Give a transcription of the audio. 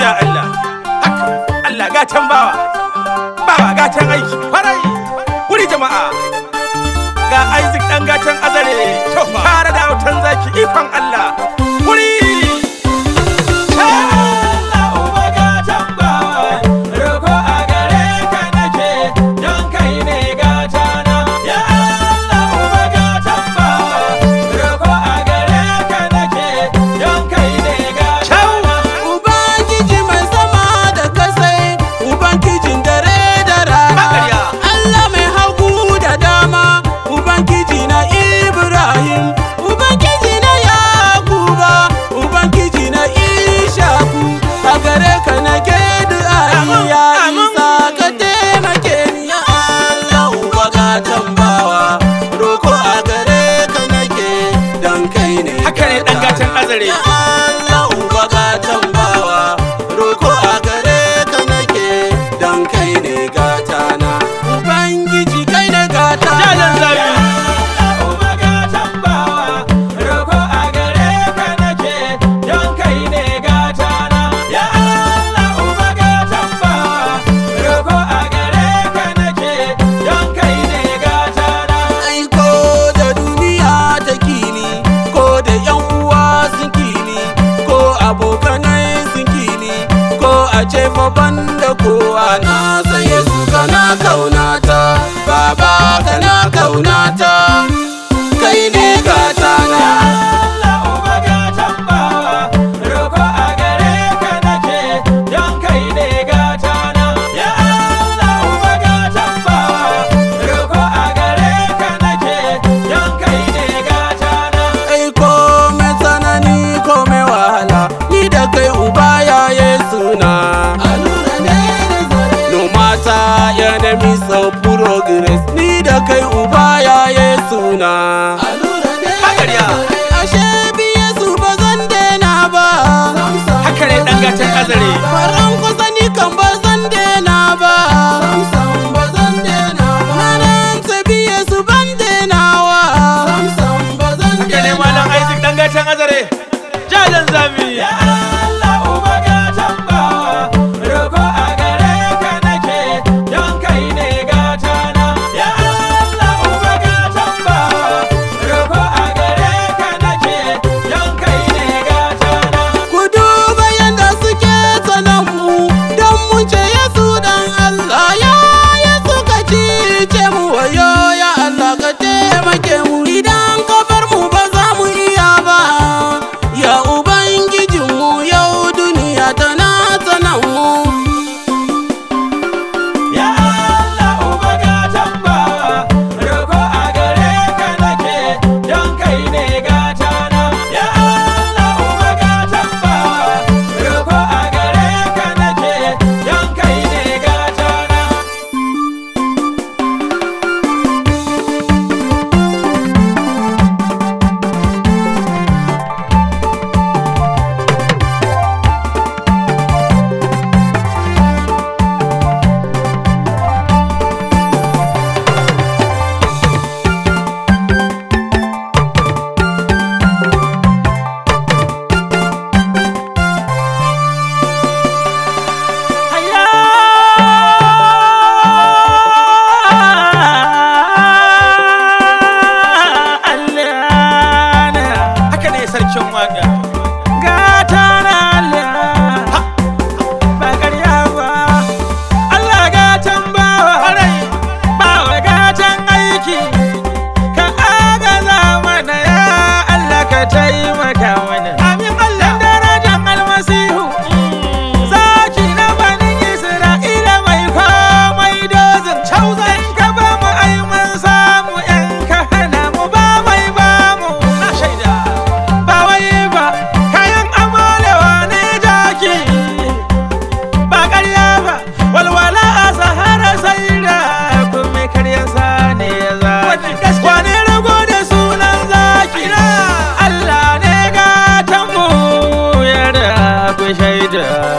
ya Allah haka Allah gatan bawa bawa gatan aiki farai wuri jama'a ga Isaac dan gatan azare tare da autan zaki ikon Allah wuri Ubangiji mai sama da kasai, Ubangijin dare da rana. Magarya. Allah mai hagu da dama, Ubangiji na Ibrahim, Ubangiji na Yakuba, Ubangiji na Ishaku. A gare ka na ke Amin, ya amin. isa ka taimake ni ya Allah uba ka tambawa. Roko a gare ka nake dan kai ne. haka ne dan gatan azare Ya Allah uba ga tambawa roko a gare ka nake dan kai ne gata na Ubangiji kai ne gata jalan zabi Ai ko da duniya ta kini ko da yan uwa sun kini ko abokanai sun kini ko a ce fa banda kowa na saye su kana kaunata baba kana kaunata kai ne gata na ai komai tsanani komai wahala ni da kai uba ya yesu na no matter enemy so progress ni da kai uba ya yesu na Magarya. ashe bi yesu ba zan daina ba haka ne dan gatan azare faran kusa ni kan ba zan daina ba Ranar ta bi yesu ban dainawa haka ne malam Isaac dan gatan azare jalan zabi Ku duba yadda suke tsanan mu don mun ce Yesu dan Allah ya Yesu ka cice mu wayo ya Allah ka taimake mu idan ka bar mu ba za mu iya ba ya ubangijin mu yau duniya tana tsanan mu Hayya Allah na haka ne sarkin waka gata na Allah ba ƙarya ba Allah gatan bawa bawa gatan aiki ka agaza mana ya Allah ka taimaka mana amin Allah darajan almasihu zaki na banin Isra'ila mai komai dozin cauzan ka ba mu ai mun samu yan ka hana mu ba mai ba mu na shaida ba wai ba kayan amalewa ne jaki ba ƙarya ba walwala a sahara sai da kuma karyan sa ne ya za wani rago da sunan zaki Allah ne gatan mu ya da ku shaida